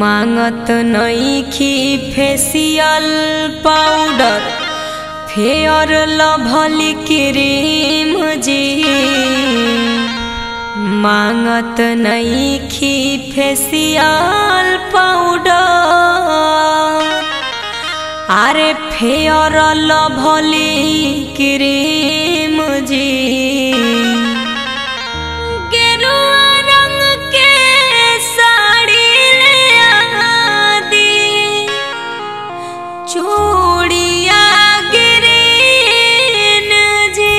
मांगत नईखी facial powder fair lovely cream जी मांगत नईखी फेसियल पाउडर আরে ফেয়র লভলি ক্রিম জি गेरुआ रंग के साड़ी ले आदी चूड़िया गिरीन जी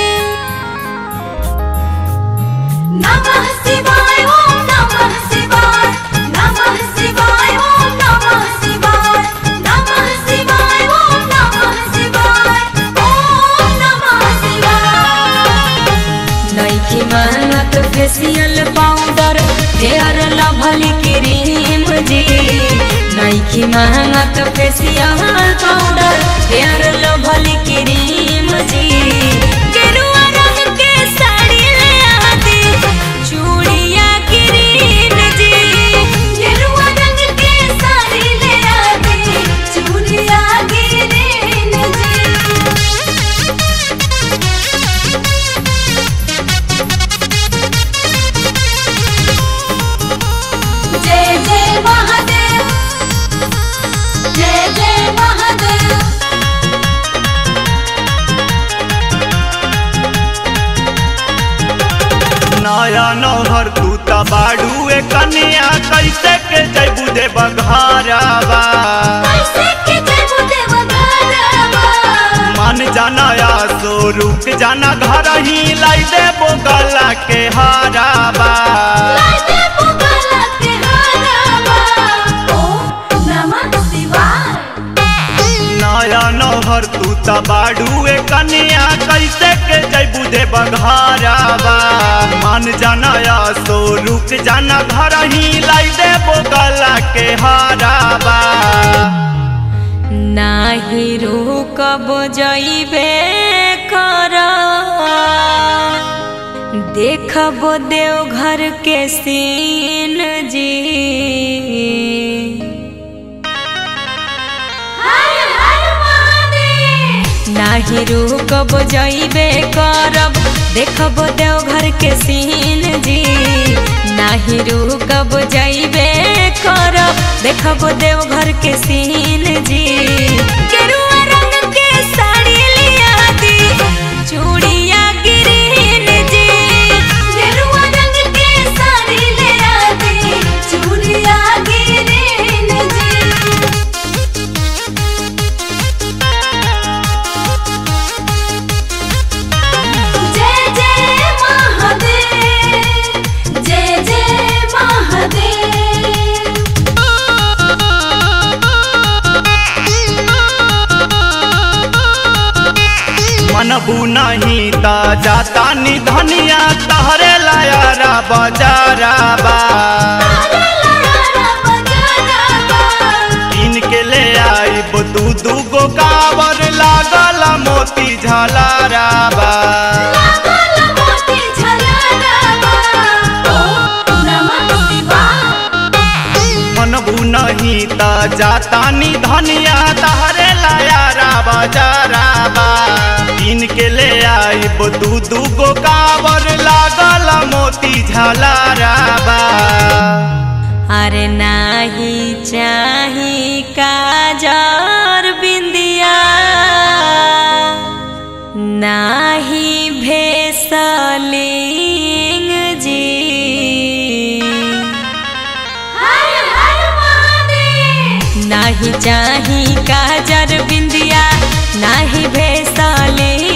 नमः शिवाय ओम नमः शिवाय नमः शिवाय ओम नमः शिवाय नमः शिवाय ओम नमः शिवाय ओम नमः शिवाय नईखी मेहनत facial powder fair lovely cream जी नईखी मेहनत facial powder fair lovely cream जी गेरुआ रंग के साड़ी ले आदी चूड़िया ग्रीन जी गेरुआ रंग के साड़ी ले आदी चूड़िया गिरीन जी जय जय महादेव जय जय महादेव नया नौहर तू त बाड़ू ए कन्या कैसे के जैबू दे बघारावा कैसे के जयबु देव घरवा मन जाना या सो रुक जाना घर ही लाई दे बोगला के हारावा लाइटे पुगला के हरवा ओम नमः शिवाय नया नौहर तू त बाड़ू ए कन्या कैसे के जैबू दे बघारावा मन जाना या सो रुक जाना घर ही लाई दे बोगला के हारावा नाही रुकब जइबे कर देखब देवघर के सीन जी हर हर महादेव नाही रुकब जइबे करब देखब देवघर के सीन जी नाही रुकब जइबे करब देखब देवघर के सीन जी गेरुआ रंग के साड़ी लिया दी चूड़िया गिरीन जी गेरुआ रंग के साड़ी ले आदी चूड़िया गिरीन जी जय जय महादेव जय जय महादेव मनबू नहीं ता जाता नी धनिया तहरे लायारा बजाराबा किन के ले आईब दू दू गो कावर लागल मोती झलाराबा मनबू नहीं ता जाता नी धनिया तहरे लायारा बजाराबा किन के ले आईब दू दू गो कावर लागल मोती झलाराबा अरे नाही चाही काजर बिंदिया नाही भेसलिंग जी नाही चाही काजर बिंदिया नाही भेसलिंग